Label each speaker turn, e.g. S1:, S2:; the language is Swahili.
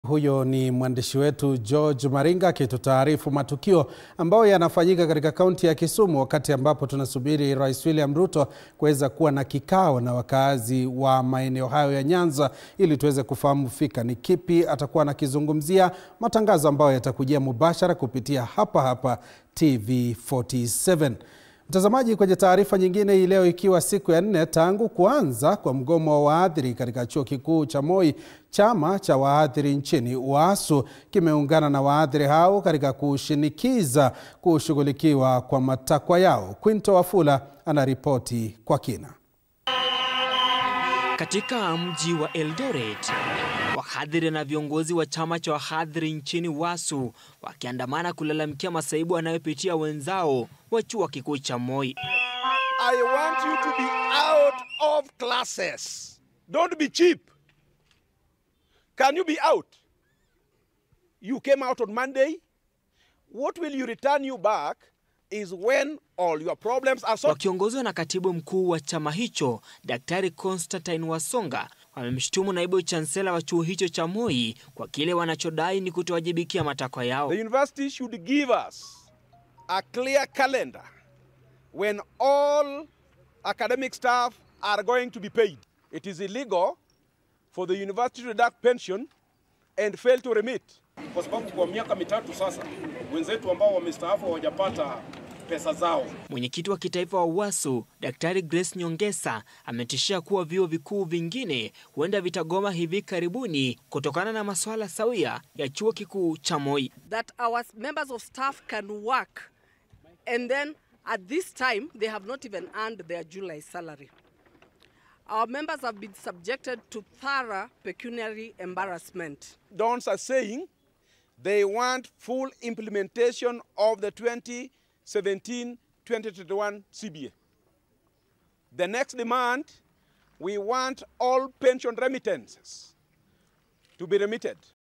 S1: Huyo ni mwandishi wetu George Maringa akitutaarifu matukio ambayo yanafanyika katika kaunti ya Kisumu, wakati ambapo tunasubiri Rais William Ruto kuweza kuwa na kikao na wakaazi wa maeneo hayo ya Nyanza ili tuweze kufahamu fika ni kipi atakuwa anakizungumzia, matangazo ambayo yatakujia mubashara kupitia hapa hapa TV47. Mtazamaji, kwenye taarifa nyingine hii leo, ikiwa siku ya nne tangu kuanza kwa mgomo wa waadhiri katika chuo kikuu cha Moi, chama cha waadhiri nchini UASU kimeungana na waadhiri hao katika kushinikiza kushughulikiwa kwa matakwa yao. Quinto Wafula anaripoti kwa kina.
S2: Katika mji wa Eldoret, wahadhiri na viongozi wa chama cha wahadhiri nchini UASU wakiandamana kulalamikia masaibu wanayopitia wenzao wa chuo kikuu cha Moi.
S3: I want you to be out of classes. Don't be cheap. Can you be out? You came out on Monday. What will you return you back is when all your problems are solved.
S2: Wakiongozwa na katibu mkuu wa chama hicho Daktari Constantine Wasonga wamemshutumu naibu chansela wa chuo hicho cha Moi kwa kile wanachodai ni kutowajibikia matakwa yao.
S3: The university should give us a clear calendar when all academic staff are going to be paid. It is illegal for the university to deduct pension and fail to remit.
S4: kwa sababu kwa miaka mitatu sasa wenzetu ambao wamestaafu hawajapata pesa zao.
S2: Mwenyekiti wa kitaifa wa UASU Daktari Grace Nyongesa ametishia kuwa vyuo vikuu vingine huenda vitagoma hivi karibuni kutokana na masuala sawia ya chuo kikuu cha Moi.
S5: that our members of staff can work and then at this time they have not even earned their July salary. Our members have been subjected to thorough pecuniary embarrassment.
S3: Dons are saying they want full implementation of the 2017-2021 CBA. The next demand, we want all pension remittances to be remitted.